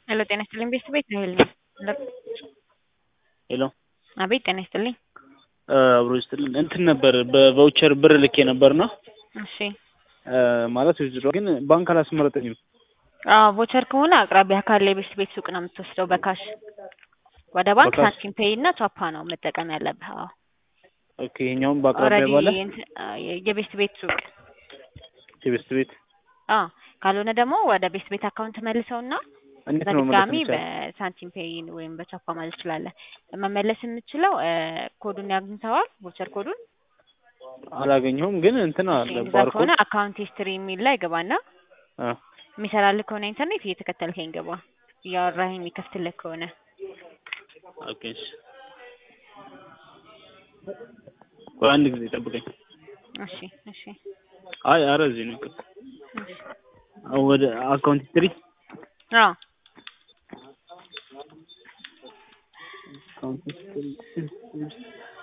ሄሎ ጤና ይስጥልኝ ቤተሰብ ቤት ራሄል ነኝ። ሄሎ አቤት ጤና ይስጥልኝ። አብሮ ይስጥልን እንትን ነበር በቫውቸር ብር ልኬ ነበርና እሺ ማለት ዊዝድሮ ግን ባንክ አላስመረጠኝም። አዎ ቮቸር ከሆነ አቅራቢያ ካለ የቤት ቤት ሱቅ ነው የምትወስደው በካሽ ወደ ባንክ በካሽ? ሳንቲም ፔይ እና ቻፓ ነው መጠቀም ያለብህ። አዎ ኦኬ ይሄኛውም በአቅራቢያ ኦልሬዲ ባለ እንትን- የቤት ቤት ሱቅ የቤስት ቤት አዎ ካልሆነ ደግሞ ወደ ቤት ቤት አካውንት መልሰውና እንዴት ነው መመለስ በድጋሚ የሚቻለው? በሳንቲም ፔይ ወይም በቻፓ ማለት ትችላለህ። መመለስ የምችለው ኮዱን ያግኝተዋል ቮቸር ኮዱን አላገኘሁም ግን እንትን አለ እንደዛ ባርኮድ ከሆነ አካውንት ሂስትሪ የሚል ላይ ግባና አ የሚሰራልህ ከሆነ ኢንተርኔት እየተከተልከኝ ግባ። እያወራኸኝ የሚከፍትልህ ከሆነ ኦኬ እሺ። ቆይ አንድ ጊዜ ጠብቀኝ። እሺ እሺ አይ ኧረ እዚህ ነው ይቅርታ። እሺ። ወደ አካውንት ሂስትሪ አዎ አካውንት ሂስትሪ